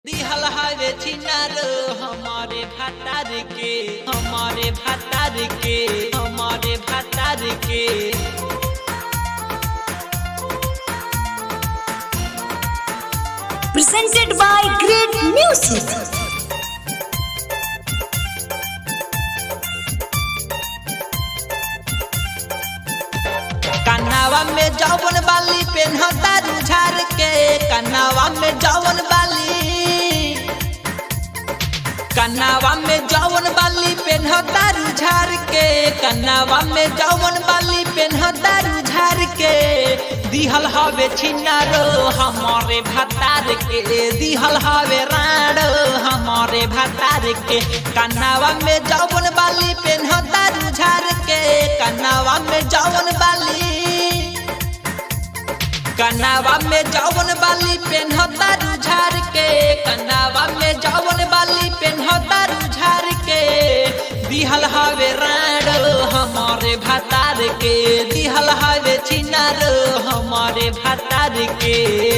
दिहल हवे छिनार हमारे भातार के हमारे भातार के हमारे भातार के presented by Great Music. कन्नावा में जौवन बाली पेन्हता रुझार के कन्नावा में जौवन बाली कन्नावा में जौवन बाली पेन्हता रुझार के कन्नावा में जौवन बाली पेन्हता रुझार के दिहल हवे छिनारो हमारे भातार के दिहल हवे राणो हमारे भातार के कन्नावा में जौवन बाली पेन्हता रुझार के कन्नावा में जौवन बाली कन्नावा में जौवन बाली पेन्हता रुझार के कन्नावा में जौवन बाली पेन्हता रुझार के दिहल हवे राणो हमारे भातार के दिहल हवे छिनार हमारे भातार के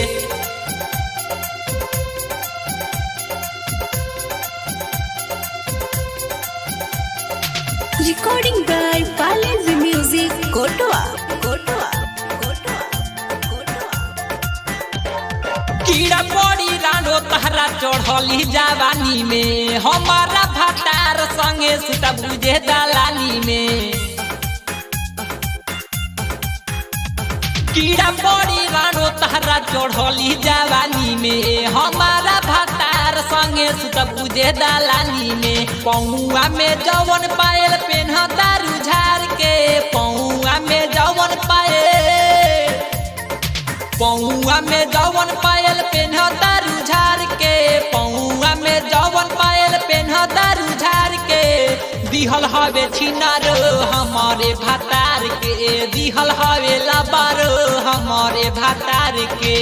Recording by Balaji Music, Kotoa. Kotoa. Kotoa. Kotoa. कीड़ा पड़ी रानो तहरा चढ़ली जवानी में हमारा भातार संगे सुता बुझे दलानी में कीड़ा पड़ी रानो तहरा चढ़ली जवानी में हमारा भातार संगे सुत बुझे दलानी में पौआ में जवन पायल पेन्हता रुझार के पौआ में जवन पायल पौआ में जवन पायल पेन्हता रुझार के पौआ में जवन पायल पेन्हता रुझार के दिहल हवे छिनार हमारे भातार के दिहल हवे लबार हमारे भातार के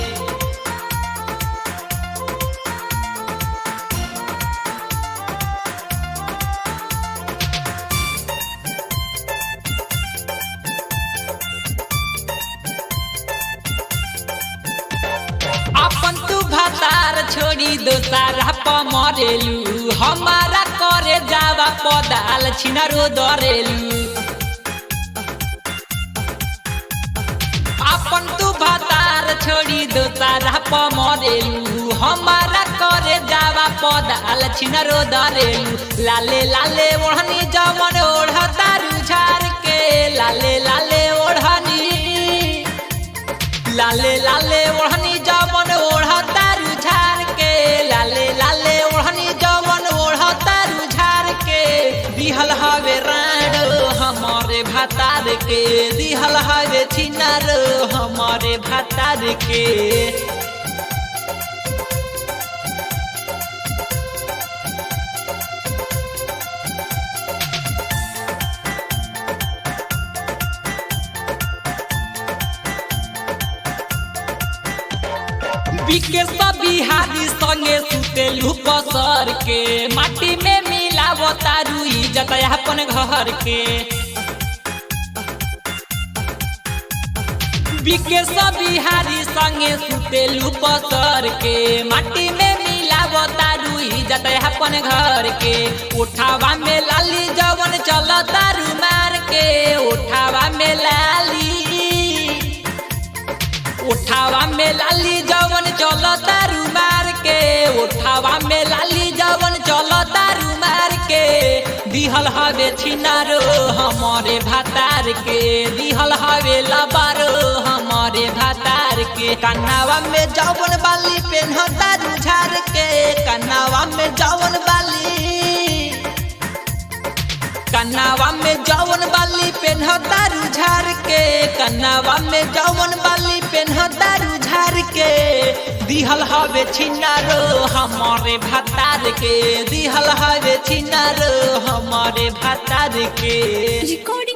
अपन तू भातार छोड़ी दोसारा पमरेलू हमारा करे जावा पदाल छिनारो दरेलू अपन तू भातार छोड़ी दोसारा पमरेलू हमारा करे जावा पदाल छिनारो दरेलू लाले लाले ओढ़नी जमन ओढ़ता रुझार के लाले लाले ओढ़नी लाले लाले ओढ़नी जवन ओढ़ता रुझार के लाले लाले ओढ़नी जवन ओढ़ता रुझार के दिहल हवे राण हमारे भातार के दिहल हवे छिनार हमारे भातार के बिके सब बिहारी संगे सुतेलू पसर के माटी में मिलाव तारू इज्जत अपन घर के बिके सब बिहारी संगे सुतेलू पसर के माटी में मिलाव तारू इज्जत अपन घर के उठावा में लाली जवन चल तारू मार के उठावा में लाली उठावा में लाली जवन चल तारू मार के उठावा में लाली जवन चल तारू मार के दिहल हवे छिनारो हमारे भातार के दिहल हवे लबारो हमारे भातार के कन्नावा में जवन बाली पेन्हता रुझार के कन्नावा में जवन बाली कन्नावा में जवन बाली पेन्हता रुझार के कन्नावा में जवन बाली पेन्हता रुझार के दिहल हवे छिनारो हमारे भातार के दिहल हवे छिनारो हमारे भातार के Recording